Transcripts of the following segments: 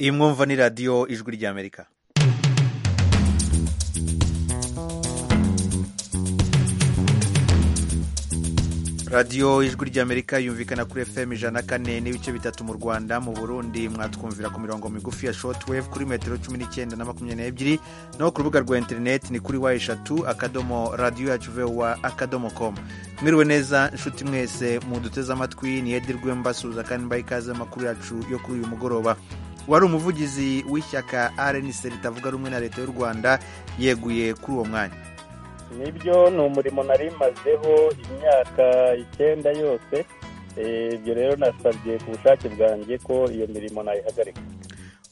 iyi mwumva ni radiyo ijwi ry'amerika radiyo ijwi ry'amerika yumvikana kuri fm ijana kane n'ibice bitatu mu rwanda mu burundi mwatwumvira ku mirongo migufi ya shotwave kuri metero cumi n'icyenda na makumyabiri n'ebyiri naho ku rubuga rwa interineti ni kuri wa eshatu akadomo radiyo yacu vowa akadomo komu mwiriwe neza inshuti mwese muduteze amatwi niyedirwe mbasuhuza kandi mbaye ikaze amakuru yacu yo kuri uyu mugoroba wari umuvugizi w'ishyaka rnc ritavuga rumwe na leta y'u rwanda yeguye kuri uwo mwanya nibyo ni umurimo nari mazeho imyaka icyenda yose ibyo rero nasabye ku bushake bwanjye ko iyo mirimo nayihagarika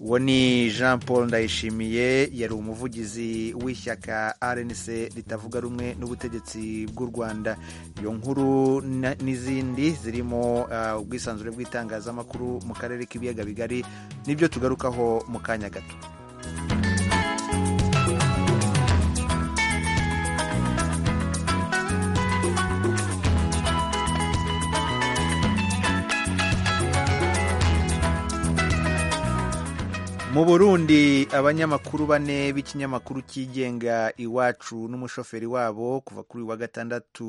uwo ni jean paul ndayishimiye yari umuvugizi w'ishyaka rnc ritavuga rumwe n'ubutegetsi bw'u rwanda iyo nkuru n'izindi zirimo ubwisanzure bw'itangazamakuru mu karere k'ibiyaga bigari n'ibyo tugarukaho mu kanya gato mu burundi abanyamakuru bane b'ikinyamakuru cyigenga iwacu n'umushoferi wabo kuva kuri wa gatandatu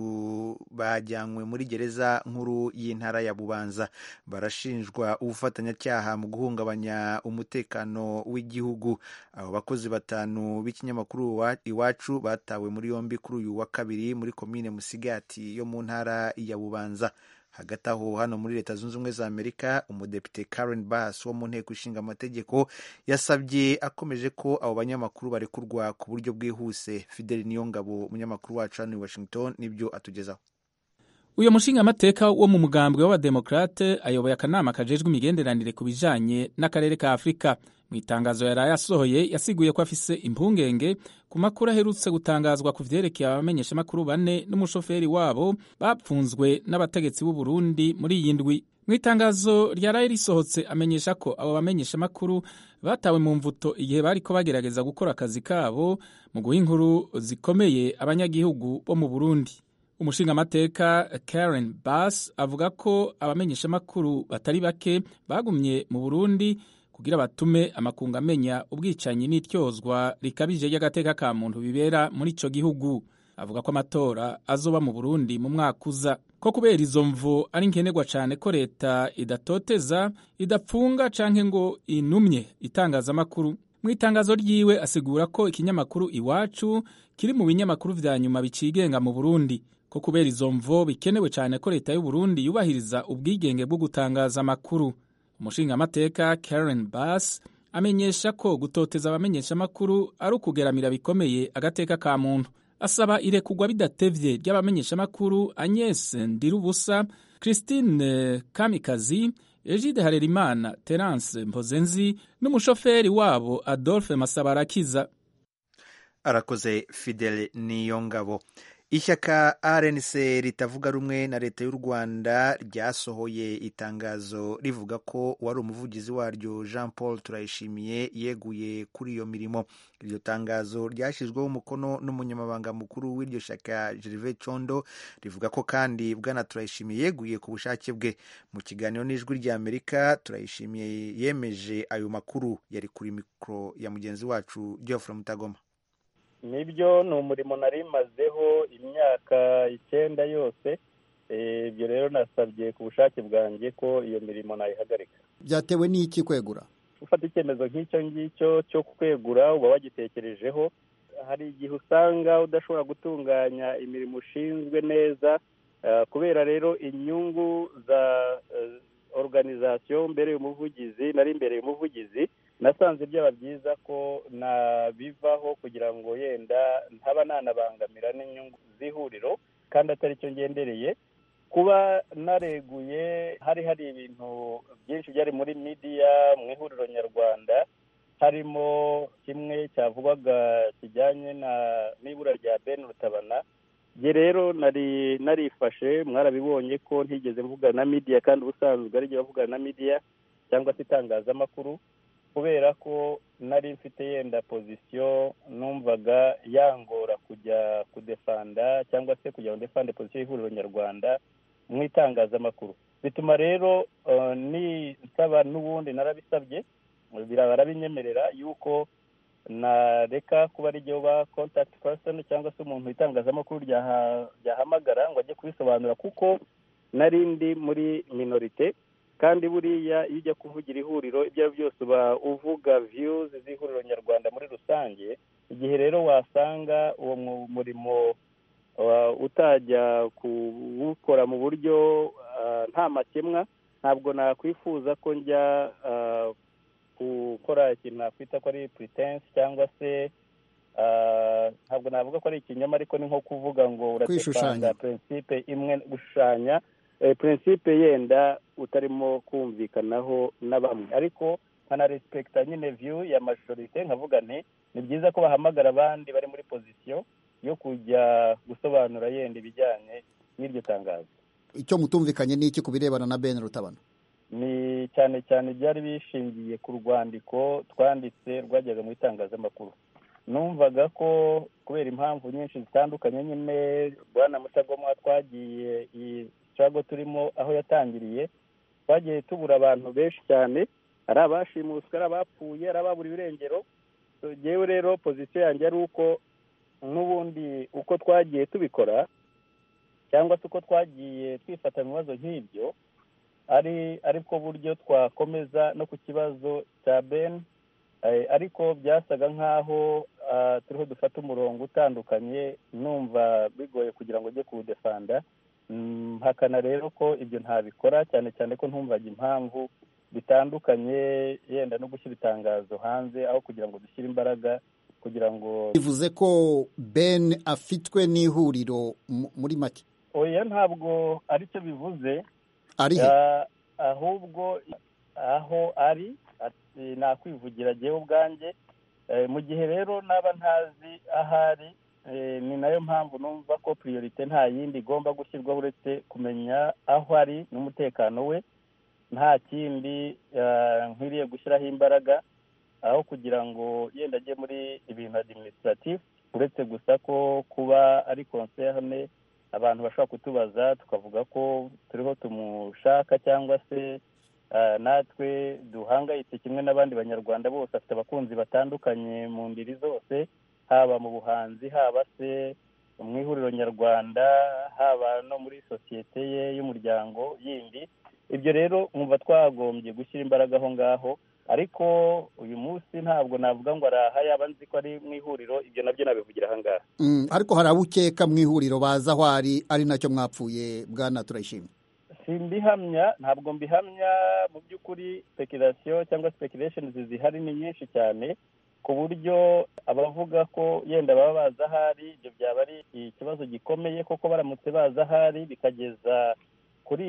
bajyanywe muri gereza nkuru y'intara ya bubanza barashinjwa ubufatanyacyaha mu guhungabanya umutekano w'igihugu abo bakozi batanu b'ikinyamakuru iwacu batawe muri yombi kuri uyu wa kabiri muri komine musigati yo mu ntara ya bubanza hagati aho hano muri leta zunze ubumwe za amerika umudepite karen bass wo mu nteko ishinga amategeko yasabye akomeje ko abo banyamakuru barekurwa ku buryo bwihuse fideli niyongabo umunyamakuru wacu hano i washington n'ibyo atugezaho uyu mushingamateka wo mu mugambwe w'abademokrate ayoboye akanama kajejwe imigenderanire ku bijanye n'akarere ka afurika mu itangazo yaraye asohoye yasiguye ko afise impungenge ku makuru aherutse gutangazwa ku vyerekeye abamenyeshamakuru bane n'umushoferi wabo bapfunzwe n'abategetsi b'u Burundi muri iyi ndwi mu itangazo ryaraye risohotse amenyesha ko abo bamenyeshamakuru batawe mu mvuto igihe bariko bagerageza gukora akazi kabo mu guha inkuru zikomeye abanyagihugu bo mu Burundi umushingamateka karen bass avuga ko abamenyeshamakuru batari bake bagumye mu burundi kugira batume amakungu amenya ubwicanyi n'ityozwa rikabije ry'agateka ka muntu bibera muri ico gihugu avuga ko amatora azoba mu burundi mu mwaka uza ko kubera izo mvu ari nkenerwa cyane ko leta idatoteza idapfunga canke ngo inumye itangazamakuru mu itangazo ryiwe asigura ko ikinyamakuru iwacu kiri mu binyamakuru vya nyuma bicigenga mu burundi ko kubera izo mvo bikenewe cyane ko leta y'u Burundi yubahiriza ubwigenge bwo gutangaza amakuru umushingamateka Karen Bass amenyesha ko gutoteza abamenyesha amakuru ari ukugeramira bikomeye agateka ka muntu asaba irekugwa bidatevye ry'abamenyesha amakuru Agnes Ndirubusa Christine Kamikazi Egide Harerimana Terence Mpozenzi n'umushoferi wabo Adolphe Masabarakiza arakoze Fidel Niyongabo ishyaka rnc ritavuga rumwe na leta y'u rwanda ryasohoye itangazo rivuga ko uwari umuvugizi waryo jean paul turayishimiye yeguye kuri iyo mirimo iryo tangazo ryashyizweho umukono n'umunyamabanga mukuru w'iryo shyaka gerve condo rivuga ko kandi bwana turayishimiye yeguye ku bushake bwe mu kiganiro n'ijwi ry'amerika turayishimiye yemeje ayo makuru yari kuri mikoro ya mugenzi wacu geoffrey mutagoma nibyo ni umurimo nari mazeho imyaka icyenda yose ibyo rero nasabye ku bushake bwanjye ko iyo mirimo nayihagarika byatewe n'iki kwegura ufata icyemezo nk'icyo ngicyo cyo kwegura uba wagitekerejeho hari igihe usanga udashobora gutunganya imirimo ushinzwe neza kubera rero inyungu za organizasiyo mbereye umuvugizi nari mbereye umuvugizi nasanze byaba byiza ko nabivaho kugira ngo yenda ntaba nanabangamira n'inyungu z'ihuriro kandi atari cyo ngendereye kuba nareguye hari hari ibintu byinshi byari muri midiya mu ihuriro nyarwanda harimo kimwe cyavugwaga kijyanye n'ibura rya ben rutabana njye rero nari narifashe mwarabibonye ko ntigeze mvugana na midiya kandi ubusanzwe arijya bavugana na midiya cyangwa se itangazamakuru kubera ko nari mfite yenda pozisiyo numvaga yangora kujya kudefanda cyangwa se kugira ngo defande pozisiyo y'ihuriro nyarwanda mu itangazamakuru bituma rero nisaba n'ubundi narabisabye barabinyemerera yuko nareka kuba ari igihe uba kontakiti pasoni cyangwa se umuntu itangazamakuru ryahamagara ngo ajye kubisobanura kuko nari ndi muri minorite kandi buriya iyo ujya kuvugira ihuriro ibyo ari byo byose uba uvuga viyuzi z'ihuriro nyarwanda muri rusange igihe rero wasanga uwo murimo utajya kuwukora mu buryo nta makemwa ntabwo nakwifuza ko njya gukora ikintu nakwita ko ari puritensi cyangwa se ntabwo navuga ko ari ikinyoma ariko ni nko kuvuga ngo uradefanga purinsipe imwe gushushanya purinsipe yenda utarimo kumvikanaho na bamwe ariko nkanaresipegita nyine viyu ya majorite nkavuga nti ni byiza ko bahamagara abandi bari muri pozisiyo yo kujya gusobanura yenda ibijyanye n'iryo tangazo icyo mutumvikanye ni iki ku birebana na bene rutabana ni cyane cyane byari bishingiye ku rwandiko twanditse rwajyaga mu itangazamakuru numvaga ko kubera impamvu nyinshi zitandukanye nyine bwana mutagomwa twagiye iyi cago turimo aho yatangiriye twagiye tubura abantu benshi cyane ari abashimuswe ari abapfuye ari ababura ibirengero tugewe rero pozisiyo yanjye ari uko n'ubundi uko twagiye tubikora cyangwa se uko twagiye twifata mu bibazo nk'ibyo ari ariko buryo twakomeza no ku kibazo cya ben ariko byasaga nk'aho turiho dufata umurongo utandukanye numva bigoye kugira ngo ujye kuwudefanda hakana rero ko ibyo ntabikora cyane cyane ko ntumvaga impamvu bitandukanye yenda no gushyira itangazo hanze aho kugira ngo dushyire imbaraga kugira ngo bivuze ko ben afitwe n'ihuriro muri make oya ntabwo aricyo bivuze ari he ahubwo aho ari nakwivugira agiye ubwanjye mu gihe rero naba ntazi ahari ni nayo mpamvu numva ko priorite nta yindi igomba gushyirwaho uretse kumenya aho ari n'umutekano we nta kindi nkwiriye gushyiraho imbaraga aho kugira ngo yenda ajye muri ibintu adiminisitiratifu uretse gusa ko kuba ari konserne abantu bashobora kutubaza tukavuga ko turiho tumushaka cyangwa se natwe duhangayitse kimwe n'abandi banyarwanda bose afite abakunzi batandukanye mu ndiri zose haba mu buhanzi haba se mu ihuriro nyarwanda haba no muri sosiyete ye y'umuryango yindi ibyo rero mwumva twagombye gushyira imbaraga aho ngaho ariko uyu munsi ntabwo navuga ngo araha yaba nzi ko ari mu ihuriro ibyo nabyo nabivugira ahangaha ariko hari abo ukeka mu ihuriro baza aho ari ari nacyo mwapfuye bwana turayishimye si mbihamya ntabwo mbihamya mu by'ukuri speculation cyangwa speculation zihari ni nyinshi cyane ku buryo abavuga ko yenda baba baza ahari ibyo byaba ari ikibazo gikomeye kuko baramutse baza ahari bikageza kuri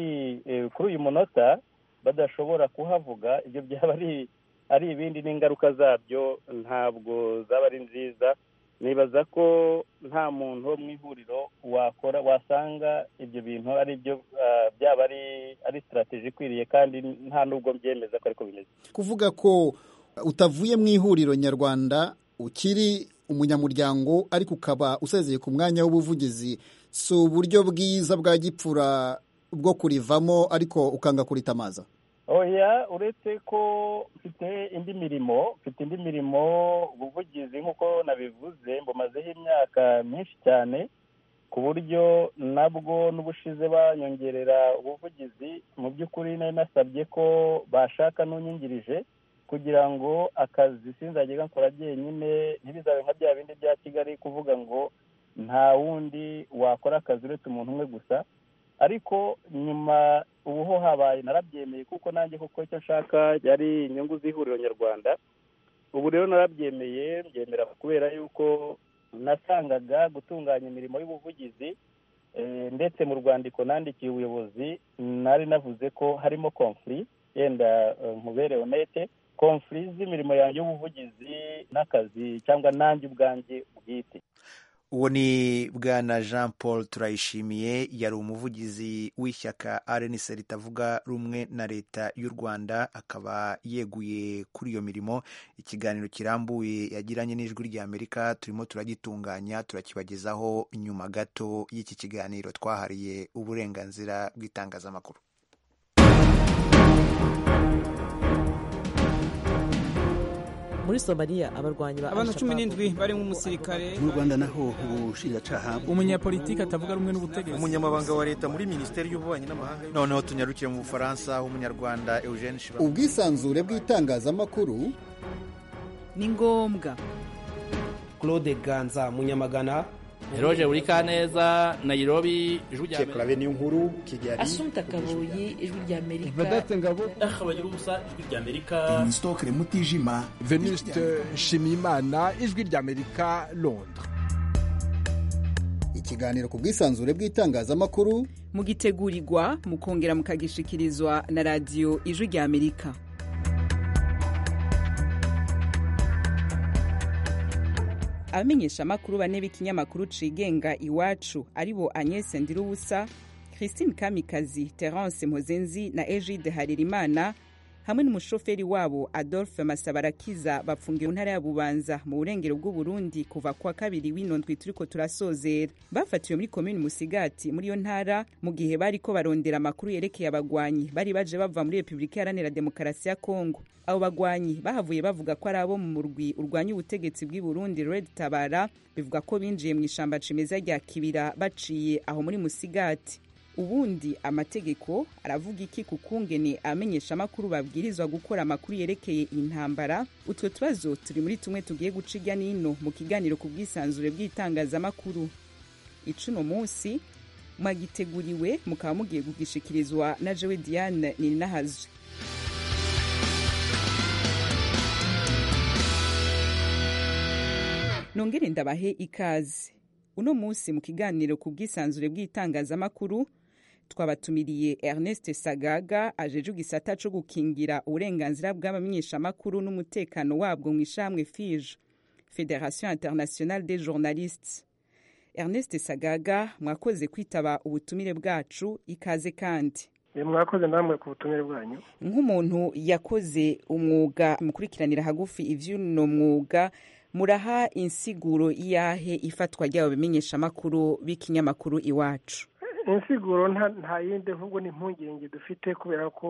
kuri uyu munota badashobora kuhavuga ibyo byaba ari ari ibindi n'ingaruka zabyo ntabwo zaba ari nziza nibaza ko nta muntu wo mu ihuriro wakora wasanga ibyo bintu ari byo byaba ari ari sitarategi ikwiriye kandi nta n'ubwo mbyemeza ko ariko bimeze kuvuga ko utavuye mu ihuriro nyarwanda ukiri umunyamuryango ariko ukaba usezeye ku mwanya w'ubuvugizi si uburyo bwiza bwa gipfura bwo kurivamo ariko ukanga kuritamaza oya uretse ko mfite indi mirimo mfite indi mirimo ubuvugizi nk'uko nabivuze mbumazeho imyaka myinshi cyane ku buryo nabwo n'ubushize banyongerera ubuvugizi mu by'ukuri nari nasabye ko bashaka n'unyingirije kugira ngo akazi sinzajya gakora byenyine ntibizabe nka bya bindi bya kigali kuvuga ngo nta wundi wakora akazi uretse umuntu umwe gusa ariko nyuma ubu ho habaye narabyemeye kuko nanjye kuko icyo nshaka yari inyungu z'ihuriro nyarwanda ubu rero narabyemeye mbyemera kubera yuko nasangaga gutunganya imirimo y'ubuvugizi ndetse mu rwandiko nandikiye ubuyobozi nari navuze ko harimo konfuri yenda nkubere onete konfuri z'imirimo yanjye y'ubuvugizi n'akazi cyangwa nanjye ubwanjye bwite uwo ni bwana jean paul turayishimiye yari umuvugizi w'ishyaka arenise ritavuga rumwe na leta y'u rwanda akaba yeguye kuri iyo mirimo ikiganiro kirambuye yagiranye n'ijwi ry'amerika turimo turagitunganya turakibagezaho nyuma gato y'iki kiganiro twahariye uburenganzira bw'itangazamakuru muri somaliya abarwanyi ba abantu cumi Al-Shabaab n'indwi barimo umusirikare mu rwanda naho ubushinjacyaha umunyapolitiki atavuga rumwe n'ubutegetsi umunyamabanga wa leta muri minisiteri y'ububanyi n'amahanga noneho tunyarukire mu bufaransa aho umunyarwanda eugene shira ubwisanzure bw'itangazamakuru ni ngombwa claude ganza munyamagana Eroje Burikaneza, Nairobi, Ijwi rya Amerika. niyo nkuru kigali asumta kabuyi ijwi ry'amerika Aha bagira ubusa Ijwi rya Amerika. imisitokere mutijima veniste nshimiyimana ijwi ry'amerika londres ikiganiro ku bwisanzure bw'itangazamakuru mugitegurirwa mukongera mukagishikirizwa na radiyo ijwi rya amerika abamenyeshamakuru bane b'ikinyamakuru cigenga iwacu aribo agnes ndirubusa christine kamikazi terence mpozenzi na egide haririmana hamwe n'umushoferi wabo adolphe masabarakiza bafungiwe mu ntara ya bubanza mu burengero bw'uburundi kuva kwa kabiri w'inondwi turiko turasozera bafatiwe muri komini musigati muri iyo ntara mu gihe bariko barondera amakuru yerekeye abagwanyi bari baje bava muri repubulika iharanira demokarasi ya kongo abo bagwanyi bahavuye bavuga ko ari abo mu murwi urwanya ubutegetsi bw'i burundi red tabara bivuga ko binjiye mu ishamba cimeza rya kibira baciye aho muri musigati ubundi amategeko aravuga iki ku kungene abamenyeshamakuru babwirizwa gukora amakuru yerekeye intambara utwo tubazo turi muri tumwe tugiye guca irya n'ino mu kiganiro ku bwisanzure bw'itangazamakuru icuno munsi mwagiteguriwe mukaba mugiye kugishikirizwa na jewe diane ninahazwe nongere ndabahe ikaze uno munsi mu kiganiro ku bwisanzure bw'itangazamakuru twabatumiriye ernest sagaga ajeje igisata cyo gukingira uburenganzira bw'abamenyeshamakuru n'umutekano wabwo mu ishamwe fije federation internationale des journalistes ernest sagaga mwakoze kwitaba ubutumire bwacu ikaze kandi mwakoze namwe ku butumire bwanyu nk'umuntu yakoze umwuga mukurikiranira hagufi iby'uno mwuga muraha insiguro iyahe ifatwa ry'abo bimenyeshamakuru b'ikinyamakuru iwacu insiguro nta- nta yindi ahubwo ni impungenge dufite kubera ko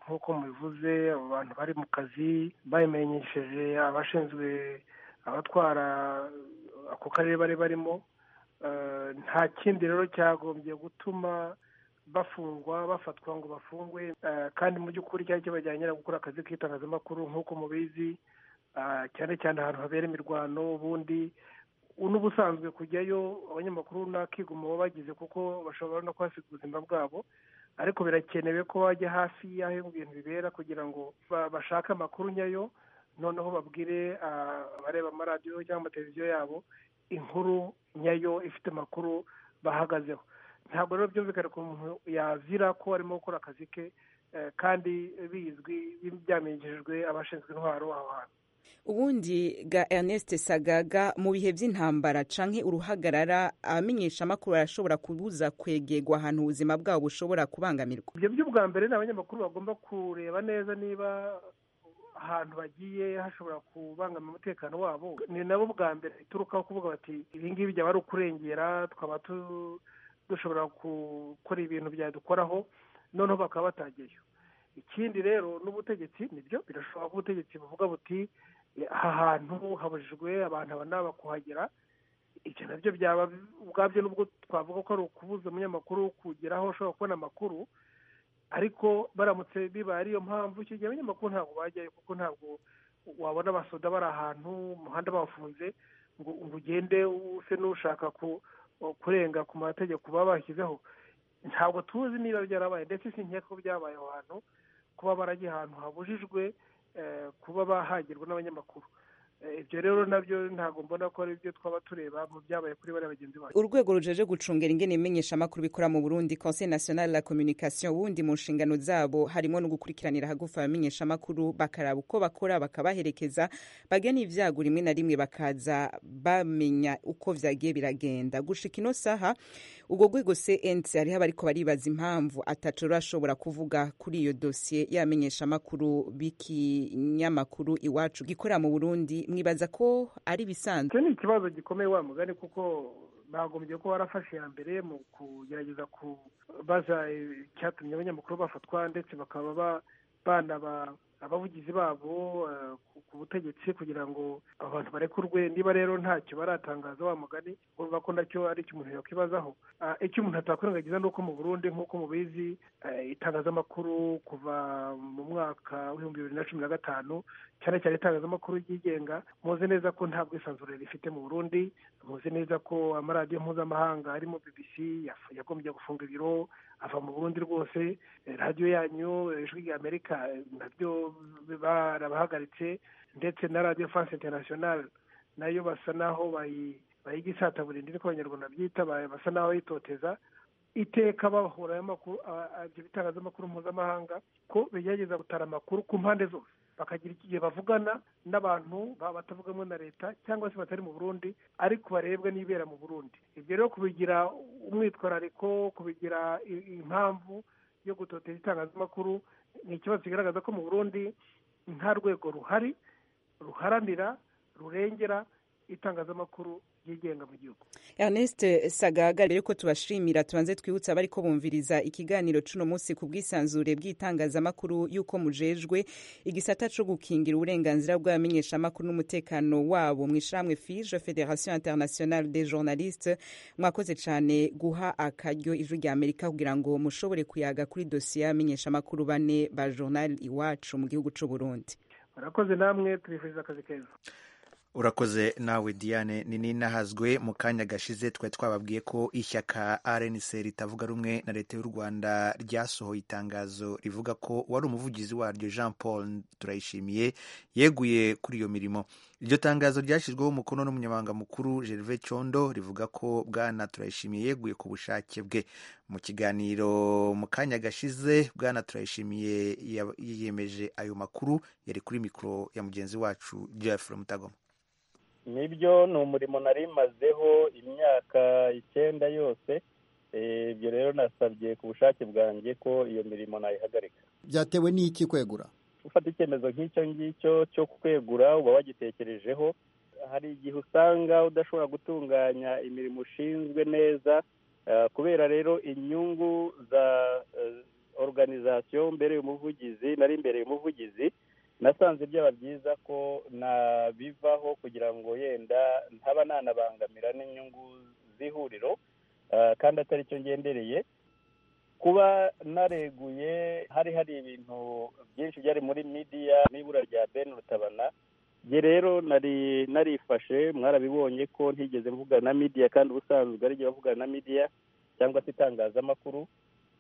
nk'uko mubivuze abo bantu bari mu kazi babimenyesheje abashinzwe abatwara ako karere bari barimo Eh, nta kindi rero cyagombye gutuma bafungwa bafatwa ngo bafungwe Eh, kandi mu by'ukuri cyari kibajyanyira gukora akazi k'itangazamakuru nk'uko mubizi Ah, cyane cyane ahantu habera imirwano ubundi n'ubusanzwe kujyayo abanyamakuru n'akiguma baba bagize kuko bashobora no kuhasiga ubuzima bwabo ariko birakenewe ko bajya hafi y'aho ibintu bibera kugira ngo ba- bashake amakuru nyayo noneho babwire ah, abareba amaradiyo cyangwa amateleviziyo yabo inkuru nyayo ifite amakuru bahagazeho ntabwo rero byumvikana ko umuntu yazira ko arimo gukora akazi ke eh, kandi bizwi byamenyeshejwe abashinzwe intwaro aho hantu ubundi ga ernest sagaga mu bihe by'intambara canke uruhagarara abamenyeshamakuru barashobora kubuza kwegerwa ahantu ubuzima bwabo bushobora kubangamirwa ibyo by'ubwa mbere ni abanyamakuru bagomba kureba neza niba ahantu bagiye hashobora kubangamira umutekano wabo ni nabo bwa mbere biturukaho kuvuga bati ibi ngibi byaba ari ukurengera twaba tu- dushobora gukora ibintu byadukoraho noneho bakaba batageyo ikindi rero n'ubutegetsi nibyo birashoboka ko ubutegetsi buvuga buti "Eh, aha hantu habujijwe abantu aba n'aba kuhagera ibyo nabyo byaba ubwabyo nubwo twavuga ko ari ukubuza umunyamakuru kugera aho ushobora kubona amakuru ariko baramutse bibaye ariyo mpamvu icyo gihe abanyamakuru ntabwo bajyayo kuko ntabwo wabona abasoda bari ahantu umuhanda bawufunze ngo ngo ugende use n'ushaka ku- kurenga ku mategeko baba bashyizeho ntabwo tuzi niba byarabaye ndetse sinkeka ko byabaye aho hantu kuba barajya ahantu habujijwe eh, kuba bahagirwa n'abanyamakuru Eh, ibyo rero nabyo ntabwo mbona ko ari byo twaba tureba mu byabaye kuri bariya bagenzi bacu urwego rujeje gucungera ingene ibimenyeshamakuru bikora mu burundi conseil national la communication ubundi mu nshingano zabo harimo no gukurikiranira hagufi abamenyeshamakuru bakaraba uko bakora bakabaherekeza bagena n'ibyago rimwe na rimwe bakaza bamenya uko vyagiye biragenda gushika ino saha ubwo rwego cnt hariho abariko baribaza impamvu ataco rurashobora kuvuga kuri iyo dosiye y'abamenyeshamakuru b'ikinyamakuru iwacu gikora mu burundi mwibaza ko ari ibisanzwe icyo ni ikibazo gikomeye wa mugani kuko bagombye ko barafashe iya mbere mu kugerageza kubaza icyatumye abanyamakuru bafatwa ndetse bakaba ba- banaba abavugizi babo ku butegetsi kugira ngo abantu barekurwe niba rero ntacyo baratangaza wa mugani urumva ko nacyo ari icyo umuntu yakwibazaho icyo umuntu atakwirengagiza ni uko mu burundi nk'uko mubizi itangazamakuru kuva mu mwaka w'ibihumbi bibiri na cumi na gatanu cyane cyane itangazamakuru ryigenga muzi neza ko nta bwisanzure rifite mu burundi muzi neza ko amaradiyo mpuzamahanga arimo bbc yagombye gufunga ibiro ava mu burundi rwose radiyo yanyu ijwi rya amerika nabyo barabahagaritse ndetse na radiyo france internationale nayo basa naho bayigisataburindi niko abanyarwanda byita basa naho bayitoteza iteka bahura ibyo bitangazamakuru mpuzamahanga ko bigerageza gutara amakuru ku mpande zose bakagira igihe bavugana n'abantu batavugamwe na leta cyangwa se batari mu burundi ariko barebwa n'ibera mu burundi ibyo rero kubigira umwitwarariko kubigira impamvu yo gutoteza itangazamakuru ni ikibazo kigaragaza ko mu burundi nta rwego ruhari ruharanira rurengera itangazamakuru ryigenga mu gihugu ernest sagaga mbere yuko tubashimira tubanze twibutse abari ko bumviriza ikiganiro cy'uno munsi ku bwisanzure bw'itangazamakuru y'uko mujejwe igisata cyo gukingira uburenganzira bw'abamenyeshamakuru n'umutekano wabo mu ishyirahamwe fije federation internationale des journalistes mwakoze cyane guha akaryo ijwi rya amerika kugira ngo mushobore kuyaga kuri dosiye y'abamenyeshamakuru bane ba journal iwacu mu gihugu cy'u burundi murakoze namwe tubifuriza akazi keza urakoze nawe diane ni ninahazwe mu kanya gashize twari twababwiye ko ishyaka rnc ritavuga rumwe na leta y'u rwanda ryasohoye itangazo rivuga ko wari umuvugizi waryo jean paul turayishimiye yeguye kuri iyo mirimo iryo tangazo ryashyizweho umukono n'umunyamabanga mukuru gerve condo rivuga ko bwana turayishimiye yeguye ku bushake bwe mu kiganiro mu kanya gashize bwana turayishimiye yiyemeje ayo makuru yari kuri mikoro ya mugenzi wacu jeffre mutagoma nibyo ni umurimo nari mazeho imyaka icyenda yose ibyo rero nasabye ku bushake bwanjye ko iyo mirimo nayihagarika byatewe n'iki kwegura ufata icyemezo nk'icyo ngicyo cyo kwegura uba wagitekerejeho hari igihe usanga udashobora gutunganya imirimo ushinzwe neza kubera rero inyungu za organizasiyo mbere y'umuvugizi nari mbere y'umuvugizi nasanze byaba byiza ko nabivaho kugira ngo yenda ntaba nanabangamira n'inyungu z'ihuriro kandi atari cyo ngendereye kuba nareguye hari hari ibintu byinshi byari muri midiya n'ibura rya ben rutabana nge rero nari narifashe mwarabibonye ko ntigeze mvugana na midiya kandi ubusanzwe ari igihe bavugana na midiya cyangwa se itangazamakuru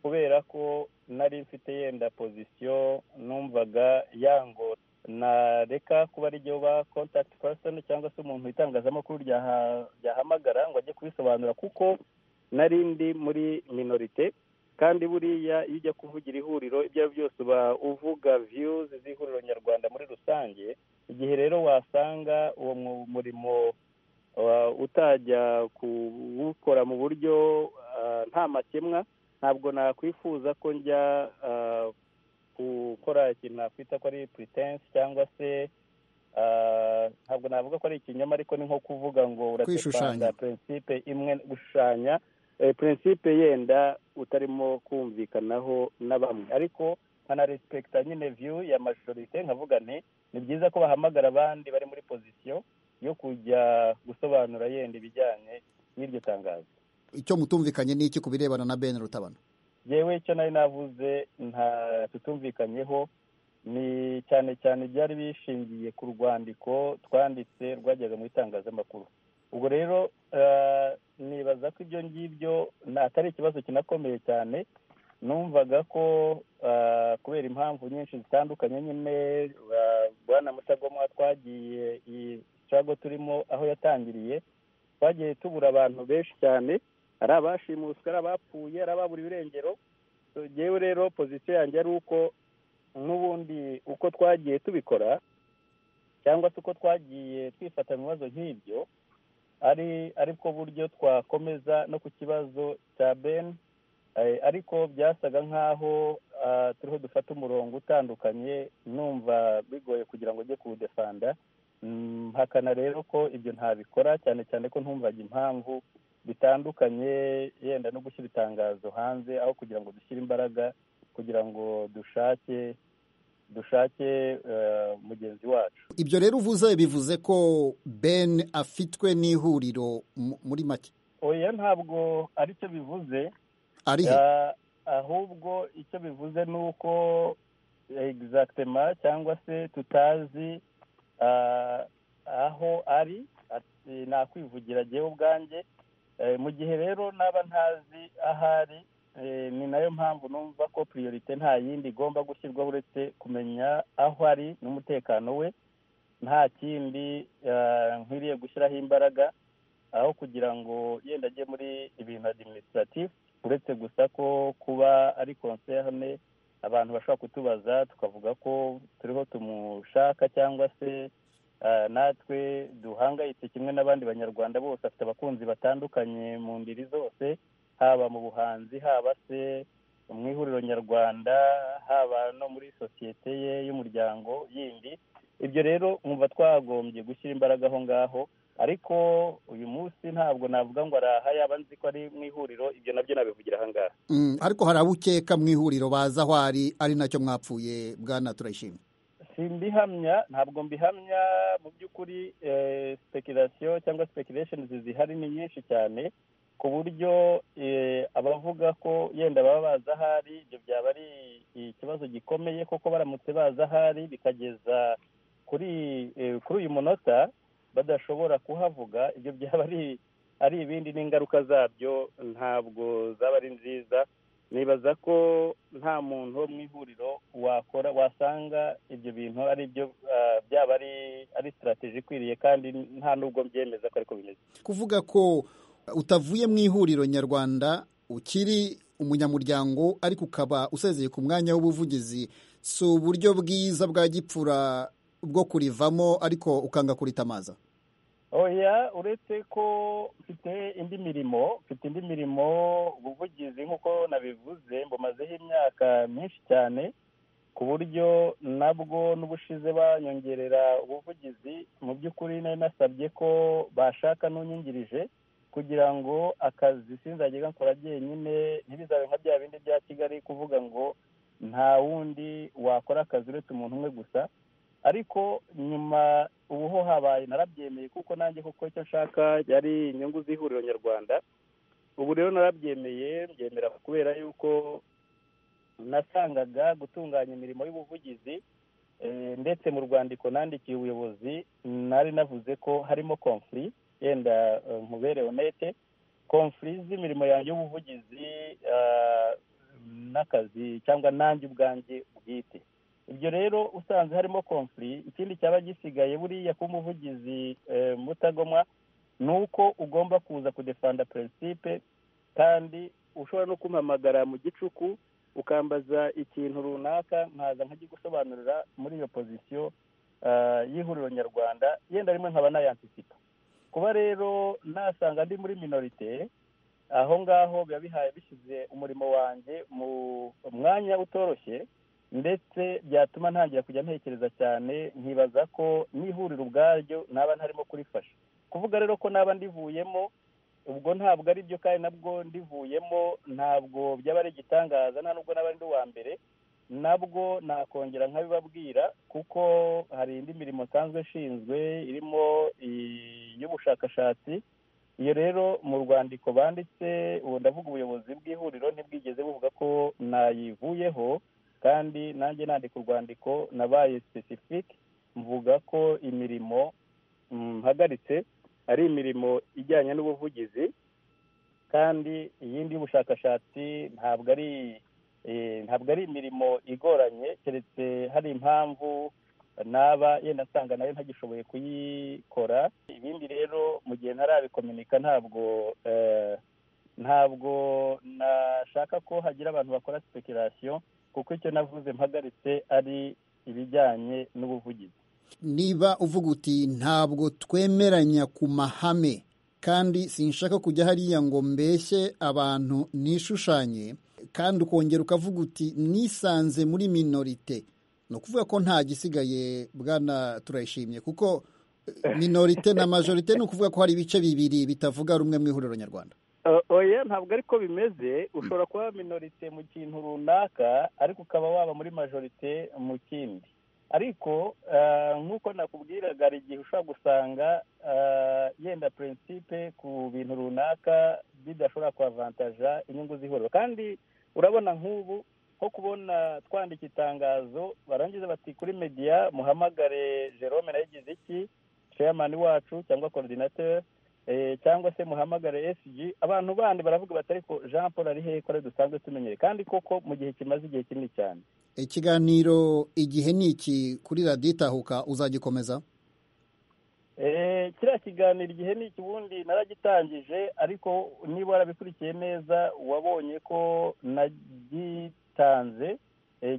kubera ko nari mfite yenda pozisiyo numvaga yango nareka kuba ari byo ba kontakiti pasoni cyangwa se umuntu itangazamakuru ryahamagara ngo ajye kubisobanura kuko nari ndi muri minorite kandi buriya iyo ujya kuvugira ihuriro ibyo ari byo byose uba uvuga viyuzi z'ihuriro nyarwanda muri rusange igihe rero wasanga uwo murimo utajya kuwukora mu buryo nta makemwa ntabwo nakwifuza ko njya gukora ikintu nakwita ko ari puritensi cyangwa se ntabwo navuga ko ari ikinyoma ariko ni nko kuvuga ngo uratepanga purinsipe imwe gushushanya purinsipe yenda utarimo kumvikanaho na bamwe ariko nkanarespekita nyine viyu ya majorite nkavuga nti ni byiza ko bahamagara abandi bari muri pozisiyo yo kujya gusobanura yenda ibijyanye n'iryo tangazo icyo mutumvikanye n'iki ku birebana na ben rutabana yewe icyo nari navuze nta tutumvikanyeho ni cyane cyane byari bishingiye ku rwandiko twanditse rwajyaga mu itangazamakuru ubwo rero nibaza ko ibyo ngibyo atari ikibazo kinakomeye cyane numvaga ko kubera impamvu nyinshi zitandukanye nyine bwana mutagomwa twagiye iyi cago turimo aho yatangiriye twagiye tubura abantu benshi cyane ari abashimuswe ari abapfuye ari ababura ibirengero tugewe rero pozisiyo yanjye ari uko n'ubundi uko twagiye tubikora cyangwa se uko twagiye twifata mu bibazo nk'ibyo ari ariko buryo twakomeza no ku kibazo cya ben ariko byasaga nk'aho turiho dufata umurongo utandukanye numva bigoye kugira ngo ujye kuwudefanda hakana rero ko ibyo ntabikora cyane cyane ko ntumvaga impamvu bitandukanye yenda no gushyira itangazo hanze aho kugira ngo dushyire imbaraga kugira ngo dushake dushake mugenzi wacu ibyo rero uvuze bivuze ko ben afitwe n'ihuriro muri make oya ntabwo aricyo bivuze ari he ahubwo icyo bivuze ni uko egizagitema cyangwa se tutazi aho ari nakwivugira agiyeho ubwanjye mu gihe rero naba ntazi aho ari ni nayo mpamvu numva ko priorite nta yindi igomba gushyirwaho uretse kumenya aho ari n'umutekano we nta kindi nkwiriye gushyiraho imbaraga aho kugira ngo yenda ajye muri ibintu adiminisitiratifu uretse gusa ko kuba ari konserne abantu bashobora kutubaza tukavuga ko turiho tumushaka cyangwa se natwe duhangayitse kimwe n'abandi banyarwanda bose afite abakunzi batandukanye mu ndiri zose haba mu buhanzi haba se mu ihuriro nyarwanda haba no muri sosiyete ye y'umuryango yindi ibyo rero mwumva twagombye gushyira imbaraga aho ngaho ariko uyu munsi ntabwo navuga ngo araha yaba nzi ko ari mu ihuriro ibyo nabyo nabivugira aha ngaha ariko hari abo ukeka mu ihuriro bazi aho ari ari nacyo mwapfuye bwana turayishimye simbihamya ntabwo mbihamya mu by'ukuri sipekerasiyo cyangwa sipekeresheni zihari ni nyinshi cyane ku buryo abavuga ko yenda baba bazi ahari ibyo byaba ari ikibazo gikomeye kuko baramutse bazi ahari bikageza kuri kuri uyu munota badashobora kuhavuga ibyo byaba ari ari ibindi n'ingaruka zabyo ntabwo zaba ari nziza nibaza ko nta muntu wo mu ihuriro wakora wasanga ibyo bintu ari byo byaba ari sitarategi ikwiriye kandi nta n'ubwo byemeza ko ariko bimeze kuvuga ko utavuye mu ihuriro nyarwanda ukiri umunyamuryango ariko ukaba usezeye ku mwanya w'ubuvugizi si uburyo bwiza bwa gipfura bwo kurivamo ariko ukanga kuritamaza oya uretse ko mfite indi mirimo mfite indi mirimo ubuvugizi nk'uko nabivuze mbumazeho imyaka myinshi cyane ku buryo nabwo n'ubushize banyongerera ubuvugizi mu by'ukuri nari nasabye ko bashaka n'unyungirije kugira ngo akazi sinzajya gakora byenyine ntibizabe nka bya bindi bya kigali kuvuga ngo nta wundi wakora akazi uretse umuntu umwe gusa ariko nyuma ubu ho habaye narabyemeye kuko nanjye kuko icyo nshaka yari inyungu z'ihuriro nyarwanda ubu rero narabyemeye mbyemera kubera yuko nasangaga gutunganya imirimo y'ubuvugizi ndetse mu rwandiko nandikiye ubuyobozi nari navuze ko harimo konfuri yenda nkubere onete konfuri z'imirimo yanjye y'ubuvugizi n'akazi cyangwa nanjye ubwanjye bwite ibyo rero usanze harimo konfuri ikindi cyaba gisigaye buriya kuba umuvugizi mutagomwa ni uko ugomba kuza kudefanda prinsipe kandi ushobora no kumpamagara mu gicuku ukambaza ikintu runaka nkaza nkagigusobanurira muri iyo pozisiyo y'ihuriro nyarwanda yenda rimwe nkaba nayansipa kuba rero nasanga ndi muri minorite aho ngaho biba bihaye bishyize umurimo wanjye mu mwanya utoroshye ndetse byatuma ntangira kujya ntekereza cyane nkibaza ko n'ihuriro ubwaryo naba ntarimo kurifasha kuvuga rero ko naba ndivuyemo ubwo ntabwo ari byo kandi nabwo ndivuyemo ntabwo byaba ari igitangaza nta nubwo naba ndi uwa mbere nabwo nakongera nkabibabwira kuko hari indi mirimo nsanzwe ishinzwe irimo iy'ubushakashatsi iyo rero mu rwandiko banditse ubu ndavuga ubuyobozi bw'ihuriro ntibwigeze buvuga ko nayivuyeho kandi nanjye nandika urwandiko nabaye sisifike mvuga ko imirimo mpagaritse ari imirimo ijyanye n'ubuvugizi kandi iyindi y'ubushakashatsi ntabwo ari ntabwo ari imirimo igoranye keretse hari impamvu naba yenda nsanga nayo ntagishoboye kuyikora ibindi rero mu gihe ntarabikominika ntabwo ntabwo nashaka ko hagira abantu bakora sipekerasiyo kuko icyo navuze mpagaritse ari ibijyanye n'ubuvugizi niba uvuga uti ntabwo twemeranya ku mahame kandi sinshaka kujya hariya ngo mbeshye abantu nishushanye kandi ukongera ukavuga uti nisanze muri minorite ni ukuvuga ko nta gisigaye bwana turayishimye kuko minorite na majorite ni ukuvuga ko hari ibice bibiri bitavuga rumwe mu ihuriro nyarwanda oya ntabwo ariko bimeze ushobora kuba minorite mu kintu runaka ariko ukaba waba muri majorite mu kindi ariko nk'uko nakubwiraga hari igihe ushobora gusanga yenda prinsipe ku bintu runaka bidashobora kuhavantaja inyungu z'ihuriro kandi urabona nk'ubu nko kubona twandika itangazo barangiza bati kuri mediya muhamagare jerome nayigize iki sheyamani wacu cyangwa korodinateri cyangwa se muhamagare SG abantu bandi baravuga bati ariko jean paul ari hehe ko dusanzwe tumenyere kandi koko mu gihe kimaze igihe kinini cyane ikiganiro igihe ni iki kuri radiyo itahuka uzagikomeza kiriya kiganiro igihe ni iki ubundi naragitangije ariko niba warabikurikiye neza wabonye ko nagitanze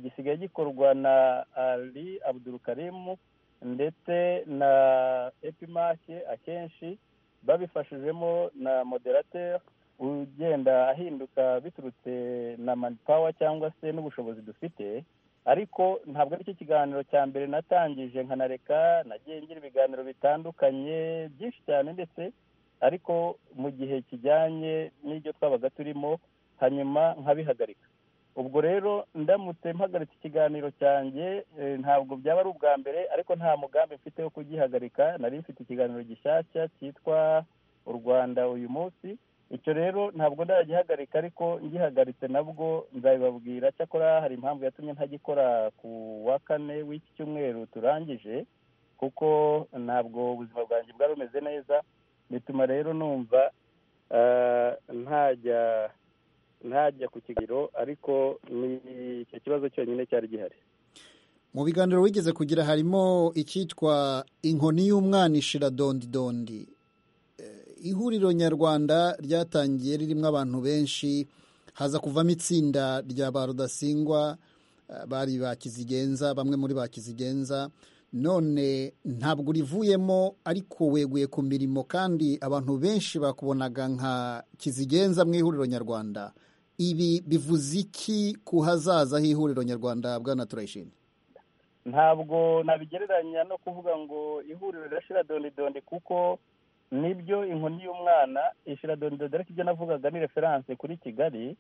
gisigaye gikorwa na ali abudurukarimu ndetse na epimake akenshi babifashijemo na moderateur ugenda ahinduka biturutse na manipawa cyangwa se n'ubushobozi dufite ariko ntabwo aricyo kiganiro cya mbere natangije nkanareka nagiye ngira ibiganiro bitandukanye byinshi cyane ndetse ariko mu gihe kijyanye n'ibyo twabaga turimo hanyuma nkabihagarika ubwo rero ndamutse mpagaritse ikiganiro cyanjye ntabwo byaba ari ubwa mbere ariko nta mugambi mfite wo kugihagarika nari mfite ikiganiro gishyashya cyitwa u rwanda uyu munsi icyo rero ntabwo ndagihagarika ariko ngihagaritse nabwo nzabibabwira cyakora hari impamvu yatumye ntagikora ku wa kane w'iki cyumweru turangije kuko ntabwo ubuzima bwanjye bwari bumeze neza bituma rero numva ntajya ntajya ku kigero ariko ni icyo kibazo cyonyine cyari gihari mu biganiro wigeze kugira harimo icyitwa inkoni y'umwana ishira dondidondi ihuriro nyarwanda ryatangiye ririmo abantu benshi haza kuvamo itsinda rya ba rudasingwa bari ba kizigenza bamwe muri ba kizigenza none ntabwo urivuyemo ariko weguye ku mirimo kandi abantu benshi bakubonaga nka kizigenza mu ihuriro nyarwanda ibi bivuze iki ku hazaza h'ihuriro nyarwanda bwana turayishimye ntabwo nabigereranya no kuvuga ngo ihuriro rirashira dondidondi kuko nibyo inkoni y'umwana ishira dondidondi ariko ibyo navugaga ni referanse kuri kigali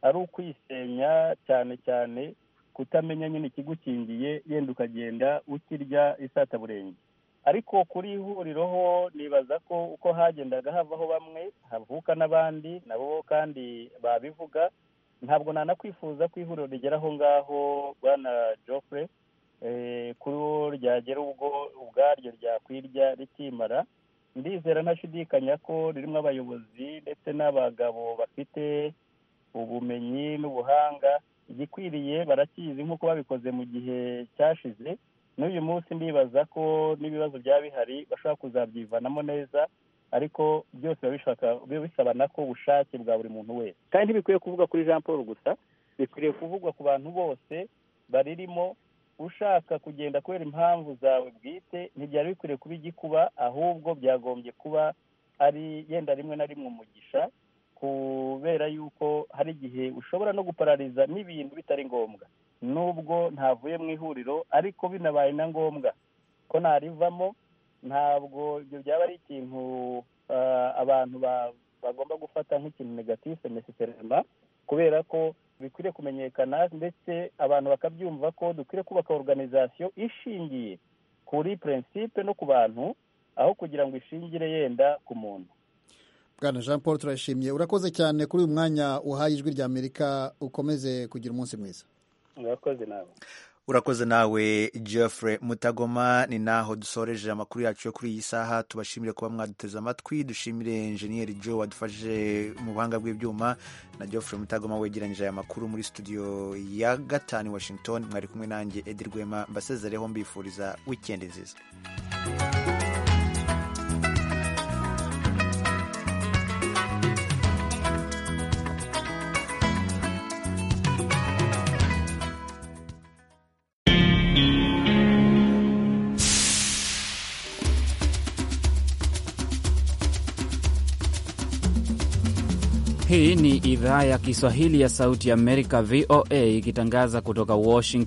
ari ukwisenya cyane cyane kutamenya nyine ikigukingiye yenda ukagenda ukirya isataburenge ariko kuri ihuriro ho nibaza ko uko hagendaga havaho bamwe havuka n'abandi nabo kandi babivuga ntabwo nanakwifuza ko ihuriro rigera aho ngaho bwana joffre kuri wo ryagera ubwo ubwaryo ryakwirya rikimara ndizera ntashidikanya ko ririmo abayobozi ndetse n'abagabo bafite ubumenyi n'ubuhanga igikwiriye barakizi nk'uko babikoze mu gihe cyashize n'uyu munsi ndibaza ko n'ibibazo byaba bihari bashobora kuzabyivanamo neza ariko byose biba bisabana ko ubushake bwa buri muntu wese kandi ntibikwiye kuvuga kuri jean paul gusa bikwiriye kuvugwa ku bantu bose baririmo ushaka kugenda kubera impamvu zawe bwite ntibyari bikwiriye kuba igikuba ahubwo byagombye kuba ari yenda rimwe na rimwe umugisha kubera yuko hari igihe ushobora no guparariza n'ibintu bitari ngombwa nubwo ntavuye mu ihuriro ariko binabaye na ngombwa ko narivamo ntabwo ibyo byaba ari ikintu abantu bagomba gufata nk'ikintu negatifu nesiserema kubera ko bikwiriye kumenyekana ndetse abantu bakabyumva ko dukwiriye kubaka organizasiyo ishingiye kuri prinsipe no ku bantu aho kugira ngo ishingire yenda ku muntu bwana jean paul turashimye urakoze cyane kuri uyu mwanya uhaye ijwi rya amerika ukomeze kugira umunsi mwiza urakoze nawe urakoze nawe Geoffrey mutagoma ni naho dusoreje amakuru yacu yo kuri iyi saha tubashimire kuba mwaduteze amatwi dushimire enjeniyeri jo wadufashije mu buhanga bw'ibyuma na Geoffrey mutagoma wegeranyije aya makuru muri studio ya gatanu washington mwari kumwe nanjye edi rwema mbasezereho mbifuriza wikendi nziza Hii ni idhaa ya Kiswahili ya Sauti ya Amerika, VOA, ikitangaza kutoka Washington.